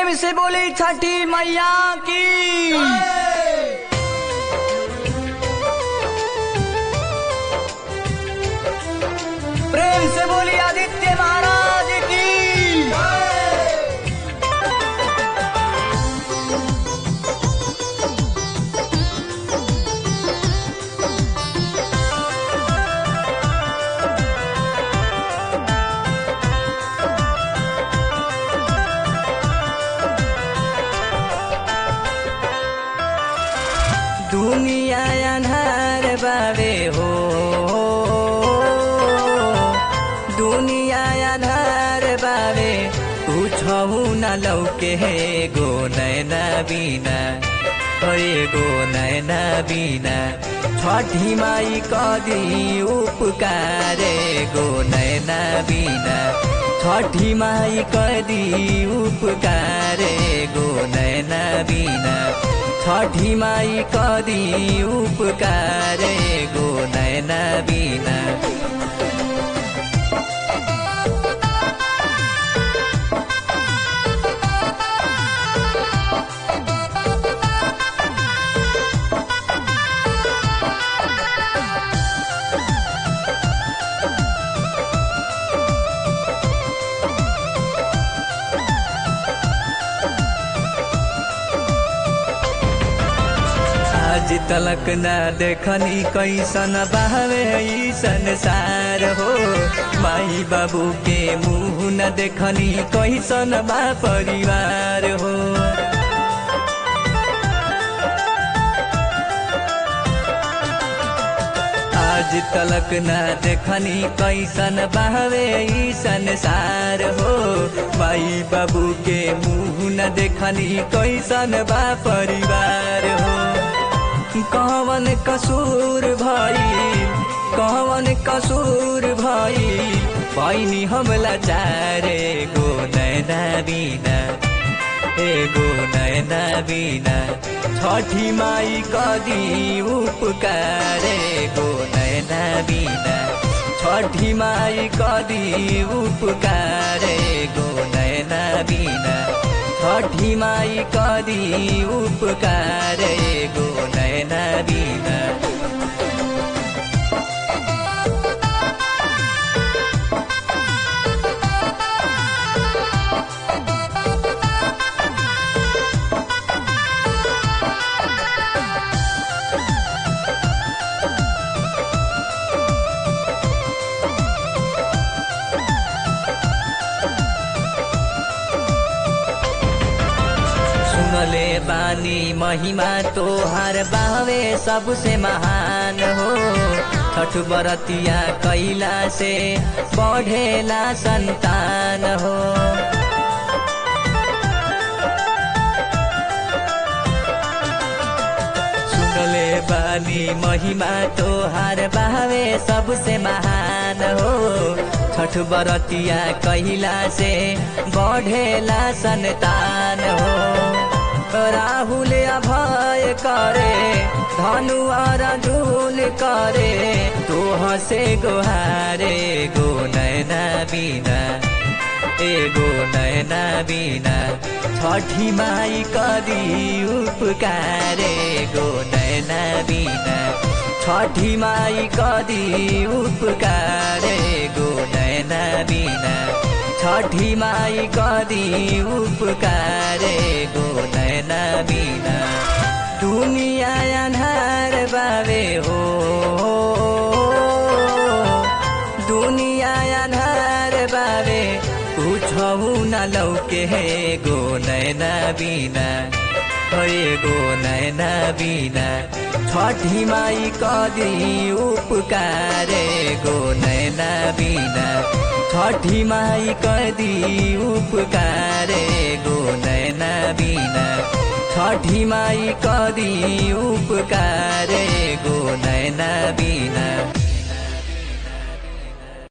प्रेम से बोली छठी मैया की प्रेम से बोली आदित्य महाराज की दुनिया अन्हार बाबे हो दुनिया अन्हार बाबे पूछौ न लौके हे गो नैना बिना हे गो नैना बिना छठी माई कदी उपकारे गो नैना बिना छठी माई कदी उपकारे गो नैना बिना छठी माई कदी उपकारे गो नैना बिना आज तलक न देखनी कैसन बहवे ई संसार हो माई बाबू के मुँह न देखनी कैसन बा परिवार हो आज तलक न देखनी कैसन बहवे ई संसार हो माई बाबू के मुँह न देखनी कैसन बा परिवार हो कवन कसूर भाई कवन कसूर भाई पैनी हमला चारे गो नैना बिना ए गो नैना बिना छठी माई कदी उपकारे गो नैना बिना छठी माई कदी उपकारे गो नैना बिना छठी माई कदी उपकारे गो नैना बिना सुनले बानी महिमा तोहार बावे सबसे महान हो छठ बरतिया कैला से बढ़ेला संतान हो सुनले बानी महिमा तोहार बावे सबसे महान हो छठ बरतिया कैला से बढ़ेला संतान हो राहुल अभय करे धनु अर्जुन करे तो हसे गोहारे गो नैना बिना ए गो नैना बिना छठी माई कदी उपकारे गो नैना बिना छठी माई कदी उपकारे गो नैना बिना छठी माई कदी उपकारे गो नैना बिना दुनिया अन्हार बाबे हो दुनिया अन्हार बाबे पूछौ न लौके हे गो नैना बिना हे गो नैना बिना छठी माई कदी उपकारे गो नैना बिना छठी माई कदी उपकारे गो नैना बिना छठी माई कदी उपकारे गो नैना बिना